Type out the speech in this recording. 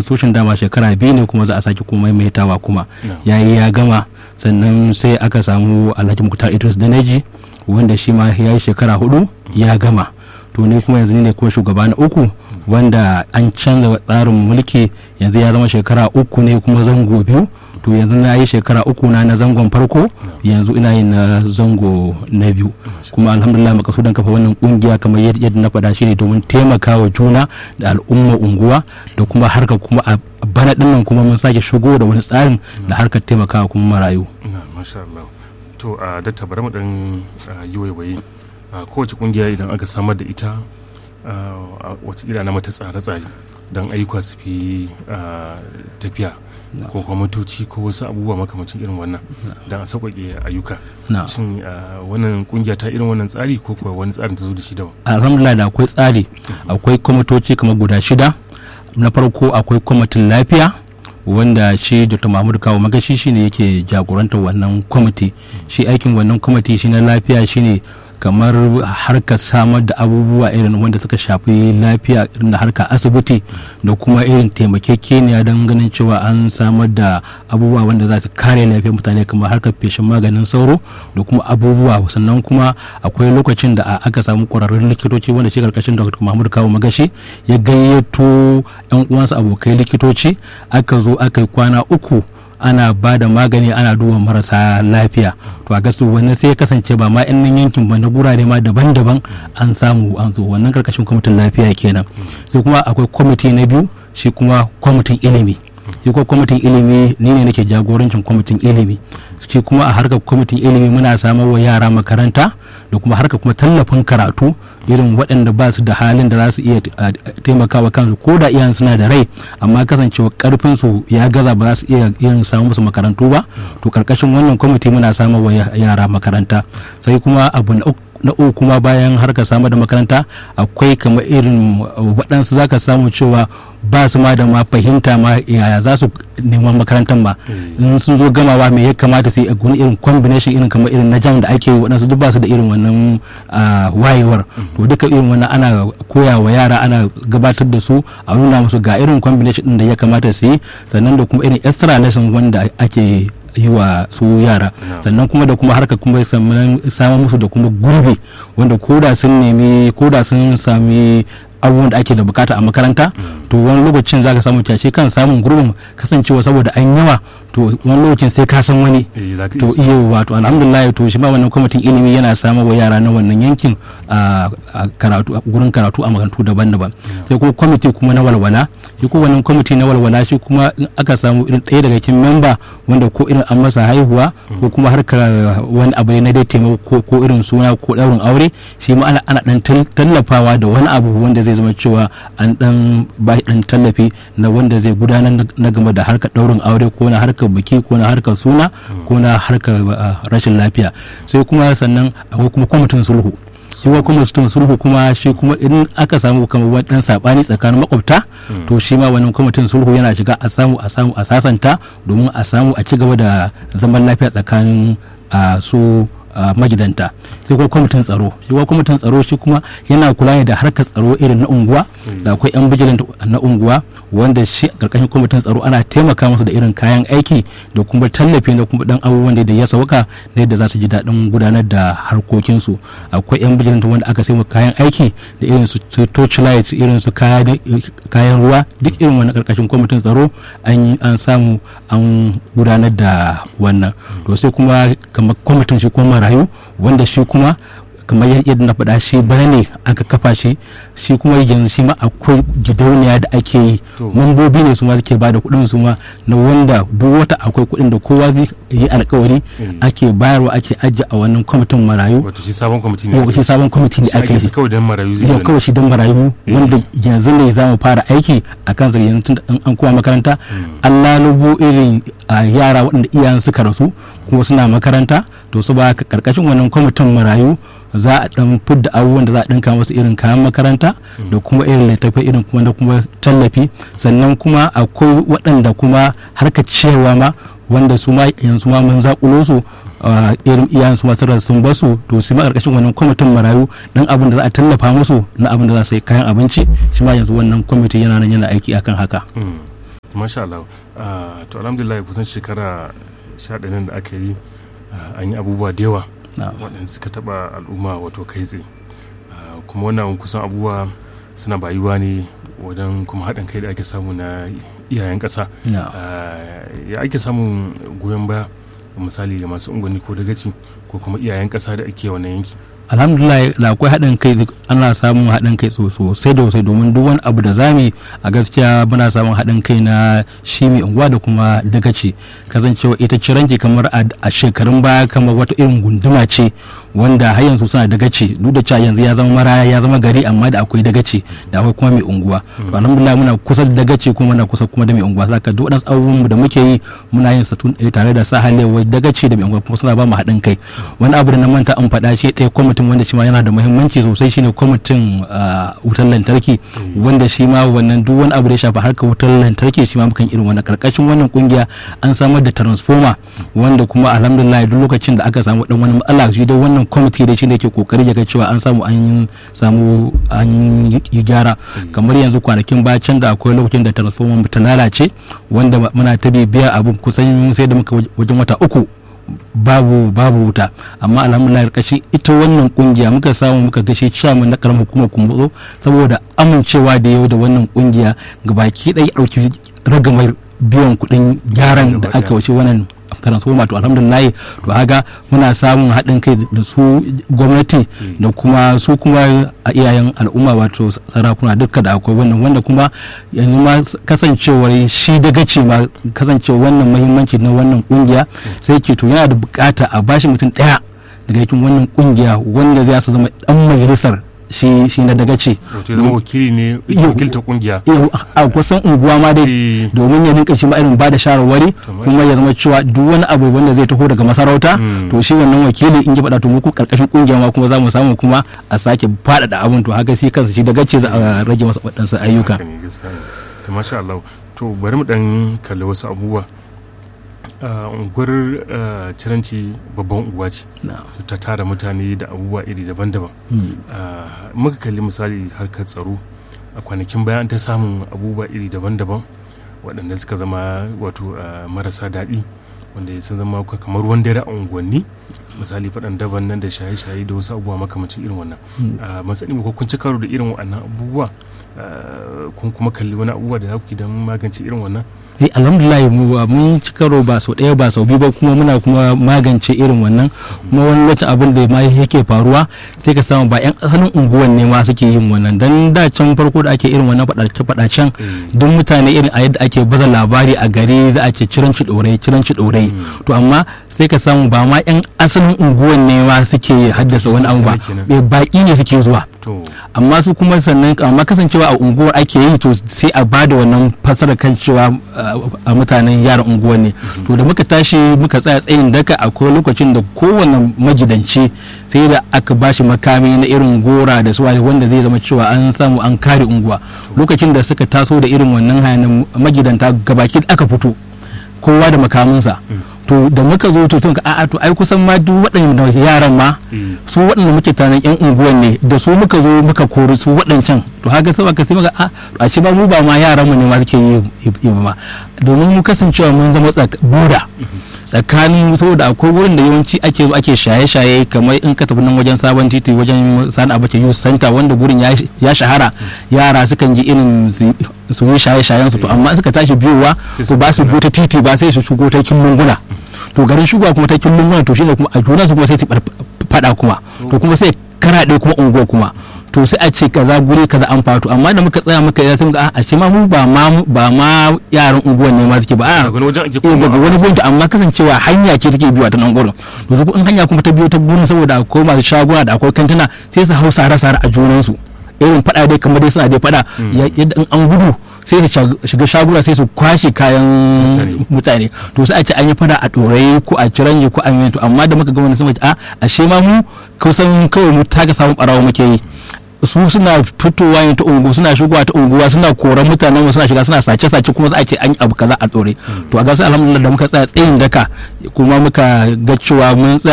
constitution dama shekara biyu ne kuma za a sake kuma maimaitawa kuma ya yi ya gama sannan sai aka samu alhaji muktar idris daneji wanda shi ma ya yi shekara hudu ya gama to ni kuma yanzu ne kuma shugaba na uku wanda an canza tsarin mulki yanzu ya zama shekara uku ne kuma zango biyu to yanzu na yi shekara uku na na zangon farko yanzu ina yin na zango na biyu kuma alhamdulillah makasudan kafa wannan kungiya kamar yadda na faɗa shine domin taimakawa juna da al'umma unguwa da kuma harka kuma a bana dinnan kuma mun sake shigo da wani tsarin da harkar taimakawa kuma marayu masha Allah to a datta bari mu dan yi waiwaye kowace kungiya idan aka samar da ita wata na mata tsare-tsare don ayyuka su fi tafiya ko kwamitoci ko wasu abubuwa makamacin irin wannan don a sauƙaƙe ayyuka shin wannan kungiya ta irin wannan tsari ko kuwa wani tsarin ta zo da shi daban alhamdulillah da akwai tsari akwai kwamitoci kamar guda shida na farko akwai kwamitin lafiya wanda shi dr mahmud kawo magashi shine yake jagorantar wannan kwamiti shi aikin wannan kwamiti shi na lafiya shine kamar harkar samar da abubuwa irin wanda suka shafi lafiya irin da harkar asibiti da kuma irin taimakekeniya don ganin cewa an samar da abubuwa wanda za su kare lafiyar mutane kamar harkar feshin maganin sauro da kuma abubuwa sannan kuma akwai lokacin da aka samu kwararrun likitoci wanda shi karkashin dr mahmud kawo magashi ya gayyato yan uwansa abokai likitoci aka zo aka yi kwana uku ana ba da magani ana duba marasa lafiya to a gasu wannan sai ya kasance ba ma yan yankin ba na gurare ma daban-daban an samu an zo wannan karkashin kwamitin lafiya kenan sai kuma akwai kwamiti na biyu shi kuma kwamitin ilimi shi kuma kwamitin ilimi ni ne nake jagorancin kwamitin ilimi shi kuma a harkar kwamitin ilimi muna samar wa yara makaranta da kuma harkar kuma tallafin karatu irin waɗanda ba su da halin da za su iya taimakawa kansu ko da iyan suna da rai amma kasancewa karfin su ya gaza ba za su iya irin samu musu makarantu ba to karkashin wannan kwamiti muna samar wa yara makaranta sai kuma abu na uku kuma bayan harkar samar da makaranta akwai kamar irin waɗansu zaka samu cewa ba su ma da ma fahimta ma yaya za su neman makarantar ma in sun zo gamawa me ya kamata sai wani irin combination irin kamar irin na jam da ake waɗansu duk ba su da irin wannan wayewar to duka irin wannan ana koya wa yara ana gabatar da su a nuna musu ga irin combination din da ya kamata su yi sannan da kuma irin extra lesson wanda ake yi wa su yara sannan kuma da kuma harka kuma samun musu da kuma gurbi wanda koda sun nemi koda sun sami abubuwan da ake da bukata a makaranta to wani lokacin zaka samu kyace kan samun gurbin kasancewa saboda an yawa to wani lokacin sai ka san wani to iya wato alhamdulillah to shi ma wannan kwamitin ilimi yana samar wa yara na wannan yankin a karatu a gurin karatu a makarantu daban-daban sai kuma kwamiti kuma na walwala shi kuma wannan kwamiti na walwala shi kuma in aka samu irin ɗaya daga cikin memba wanda ko irin an masa haihuwa ko kuma harkar wani abu ne na dai taimako ko irin suna ko ɗaurin aure shi ma ana ana dan tallafawa da wani abu wanda zai zama cewa an dan ba dan tallafi na wanda zai gudanar na game da harkar ɗaurin aure ko na harkar biki ko na harkar suna ko na harkar rashin lafiya sai kuma sannan akwai kuma kwamitin sulhu shi wa kwamitin sulhu kuma shi kuma idan aka samu kamar wani dan sabani tsakanin makwabta to shi ma wannan kwamitin sulhu yana shiga a samu a samu a sasanta domin a samu a ci gaba da zaman lafiya tsakanin su magidanta sai kuma kwamitin tsaro shi kuma kwamitin tsaro shi kuma yana kula ne da harkar tsaro irin na unguwa da akwai yan bijilant na unguwa wanda shi karkashin kwamitin tsaro ana taimaka musu da irin kayan aiki da kuma tallafi da kuma dan abubuwan da ya sauka na yadda za su ji daɗin gudanar da harkokinsu akwai yan bijilant wanda aka sai kayan aiki da irin su torchlight irin su kayan ruwa duk irin wannan karkashin kwamitin tsaro an samu an gudanar da wannan to sai kuma kamar kwamitin shi kuma marayu wanda shi kuma kamar yadda na faɗa shi bana ne aka kafa shi shi kuma yanzu shi ma akwai gidauniya da ake yi mambobi ne su ma suke bada kuɗin su ma na wanda duk wata akwai kuɗin da kowa zai yi alkawari ake bayarwa ake ajiye a wannan kwamitin marayu wato shi sabon kwamiti ne shi sabon kwamiti ne ake yi kawai dan marayu zai yi kawai shi dan marayu wanda yanzu ne za mu fara aiki a kan sa yanzu an kuma makaranta an lalubo irin yara waɗanda iyayen suka rasu kuma suna makaranta to su ba karkashin wannan kwamitin marayu za a dan fidda abubuwan da za a dinka masu irin kayan makaranta da kuma irin littattafai irin kuma da kuma tallafi sannan kuma akwai waɗanda kuma harkar ciyarwa ma wanda su ma yanzu ma mun zakulo su irin iyayen su masu sun basu to su ma karkashin wannan kwamitin marayu dan abin da za a tallafa musu na abin da za su yi kayan abinci shi ma yanzu wannan kwamiti yana nan yana aiki akan haka masha Allah Ah, to alhamdulillah kusan shekara sha ɗaya nan da aka yi ah, an yi abubuwa da yawa na'am waɗanda suka taɓa al'umma wato kai tsaye Ah, kuma wannan kusan abubuwa suna bayuwa ne wajen kuma haɗin kai da ake samu na iyayen ƙasa na'am Ah, ya ake samun goyon baya misali ga masu unguwanni ko dagaci ko kuma iyayen ƙasa da ake wannan yanki alhamdulillah da akwai haɗin kai ana samun haɗin kai so- sosai da sosai domin duk wani abu da zami a gaskiya muna samun haɗin kai na shi mai unguwa da kuma dagaci kasancewa ita ciranki kamar a a shekarun baya kamar wata irin gunduma ce wanda har yanzu suna dagaci duk da cewa yanzu ya zama maraya ya zama gari amma da akwai dagaci da akwai kuma mai unguwa to alhamdulillah muna kusa da dagaci kuma muna kusa kuma da mai unguwa saka duk wadansu abubuwan da muke yi muna yin sa tun- eh, tare da sa halewar dagaci da mai unguwa kuma suna ba mu haɗin kai wani abu da na manta an faɗa shi ɗaya kwamitin wanda shi ma yana da muhimmanci sosai shine kwamitin ah, wutar lantarki wanda shi ma wannan duk wani abu da ya shafi harkar wutar lantarki shi ma mukan irin wannan karkashin wannan kungiya an samar da transformer wanda kuma alhamdulillah duk lokacin da aka samu dan wani matsala shi da wannan kwamiti da shi ne ke kokari ya ga cewa an samu an yi samu an yi gyara kamar yanzu kwanakin baya can da akwai lokacin da transformer mu ta lalace wanda muna ta bibiya abin kusan sai da muka wajen wata uku babu babu wuta amma alhamdulillah karkashin ita wannan kungiya muka samu muka gashe chairman na karamar hukumar kumbuzo saboda amincewa da yau da wannan kungiya gabaki ɗaya ɗauki ragamar biyan kuɗin gyaran da aka wace wannan transformer to alhamdulillah to haga muna samun haɗin kai da su gwamnati da kuma su kuma a iyayen al'umma wato sarakuna duka da akwai wannan wanda kuma yanzu ma kasancewar shi daga ce ma kasancewar wannan mahimmanci na wannan kungiya sai ke to yana da bukata a bashi mutum ɗaya daga cikin wannan kungiya wanda zai su zama dan majalisar shi shi na daga ce wato ya zama wakili ne Yau. wakiltar kungiya yau a kusan unguwa ma dai Eh, domin ya rinka shi ma irin bada shawarwari Kamar- kuma ya zama cewa duk wani abu wanda zai taho daga masarauta Mm. to shi wannan wakili in ya faɗa to muku karkashin kungiya ma kuma za mu samu kuma a sake faɗaɗa abin to haka shi kansa shi daga ce za a rage masa waɗansu ayyuka haka ne gaskiya ne to masha Allah to bari mu dan kalli wasu abubuwa Ah, unguwar ah, ciranci babban unguwa ce Na'am. ta tara mutane da abubuwa iri daban-daban Mm. Ah, muka kalli misali harkar tsaro a kwanakin bayan ta samun abubuwa iri daban-daban waɗanda suka zama wato ah, marasa daɗi wanda sun zama ka- kamar ruwan dare a unguwanni misali faɗan daban nan da shaye-shaye da wasu abubuwa makamacin irin wannan a matsayin ko kun ci karo da irin waɗannan abubuwa ah, kun kuma kalli wani abubuwa da za ku yi don magance irin wannan eh alhamdulillah mu ba mun ci karo ba sau ɗaya ba sau biyu ba kuma muna kuma magance irin wannan kuma wani wata abin da ma yake faruwa sai ka samu ba yan asalin unguwan ne ma suke yin wannan dan da can farko da ake irin wannan faɗace faɗacen duk mutane irin a yadda ake baza labari a gari za a ce ciranci ɗorai ciranci ɗorai to amma sai ka samu ba ma yan asalin unguwan ne ma suke haddasa wani abu ba Kenan. eh, baƙi ne suke zuwa to amma su kuma sannan amma kasancewa a unguwar ake yi to sai a bada wannan fasara kan cewa uh, a mutanen yaran unguwar ne to da muka tashi muka tsaya tsayin daka akwai lokacin da kowane majidanci sai da aka bashi makami na irin gora da su wanda zai zama cewa an samu an kare unguwa lokacin da suka taso da irin wannan hayanin magidanta gabaki aka fito kowa da makaminsa to da muka zo to tun ka a'a to ai kusan ma duk waɗannan yaran ma eh, su waɗanda muke tanan yan unguwan ne da su muka zo muka kori su waɗancan to haka sai aka sai muka a a shi ba mu ba ma yaran mu ne ma suke yi yi ba ma domin mu kasancewa mun zama tsak- buda tsakanin saboda akwai wurin da yawanci ake zo ake shaye-shaye kamar in ka tafi nan wajen sabon titi wajen sani abace youth center wanda gurin ya ya shahara yara sukan ji irin su su yi shaye-shayen su to amma in suka tashi biyowa Sai su to ba su bi biyo ta titi ba sai su shigo ta kin lunguna to garin shigowa kuma ta kin lunguna to shine kuma a juna su kuma sai su bar- fada kuma to kuma sai karaɗe kuma unguwa kuma to sai a ce kaza guri kaza an fatu amma da muka tsaya muka yi sai muka a ce ma mu ba ma ba ma yaran unguwan ne ma suke ba a daga wani wajen ake eh daga komawa. wani gunta amma kasancewa hanya ce take biyo ta nan gurin to su in hanya kuma ta biyo ta gurin saboda akwai masu shaguna da akwai kantuna sai su hau sare sare a junansu irin fada dai kamar dai suna dai fada ya- yadda in an gudu sai su shag- shiga shaguna sai su kwashe kayan Mutane. mutane to sai a ce an yi fada a ɗorayi ko a ciranje ko a yi to amma da muka ga wani sun ce a ashe ma mu kusan kawai mu taga samun ɓarawa muke yi su suna fitowa yin ta ungu suna shigowa ta unguwa suna koran mutanen mu suna shiga suna sace sace kuma za a ce an yi abu kaza a ɗore to a gasa alhamdulillah da muka tsaya tsayin daka kuma muka ga cewa mun tsaya